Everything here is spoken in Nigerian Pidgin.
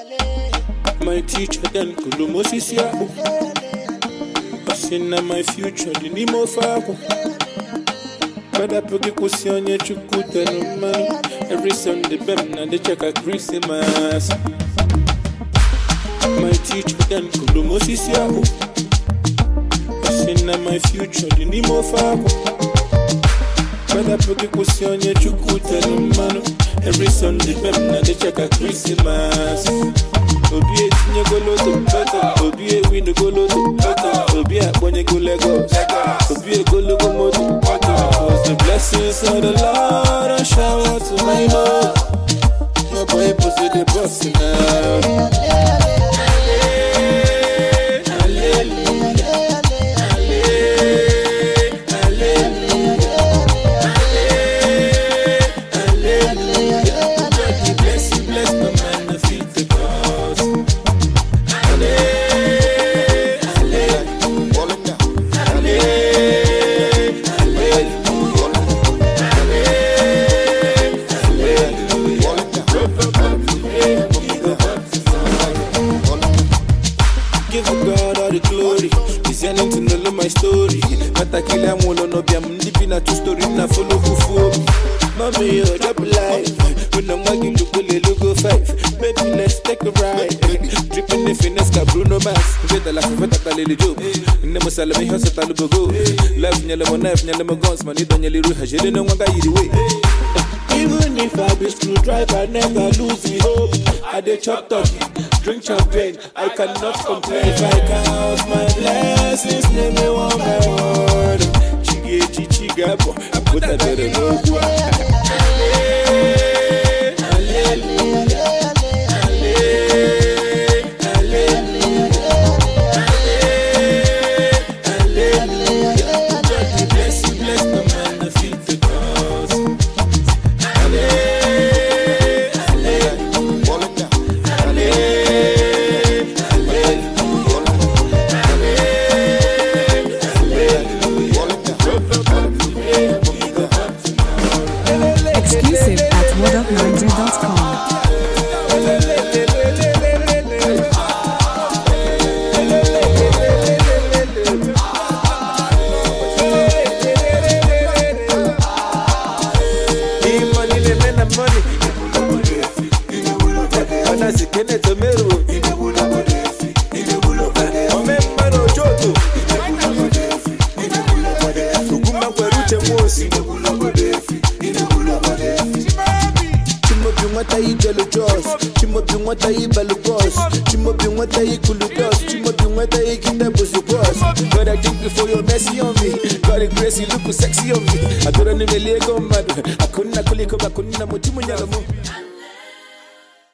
My teacher then Kulumosisi Abu. Asina my future the Nimo Fabu. Bada pogi kusi onye chukwu tenu mmanụ Every Sunday bem na de check a Christmas My teacher then Kulumosisi Abu. Asina my future the Nimo Fabu. Bada pogi kusi onye chukwu tenu mmanụ Every Sunday bem na de check a Christmas obi etinyego loto loto obi ewin goloto loto obi akpọnyego Lagos obi egologo moto moto cause the blessings of the Lord are shower to my love my boy pussy the boss now. Bless you, bless the man, the feet, the cause. Give God all the glory. He's yearning to know my story. Matakile amulo no biam ndipi na true story na follow kufu. Mommy, oh, drop a life. When I'm walking, look will logo five. Baby, let's take a ride. Dripping the finesse ka Bruno Mars. Veta la fufeta ka lili job. Nemo salami hosa talubogo. Life nyale mo knife nyale mo guns. Manito nyale ruha jele no wanga yiri way. Even if I be screwdriver, never lose the hope. I dey chop turkey, drink champagne. I cannot complain. If I count my blessings, name me one by one. Chige chichi gabo, I put that better no Bless you, bless the man, the feet, the cause. Exclusive at whatupniger.com. Hii money le mena money. Ona sikene tomero. Ome mano joto. Kuguma kweruche mosi. Chimobi nwata yi jelo jos Chimobi nwata yi belu boss Chimobi nwata yi kulu dos Chimobi nwata yi kite busu boss God I thank you for your mercy on me God the grace you look sexy on me Adora ni meliego madu Akuna kuliko bakuna muchimu nyalamu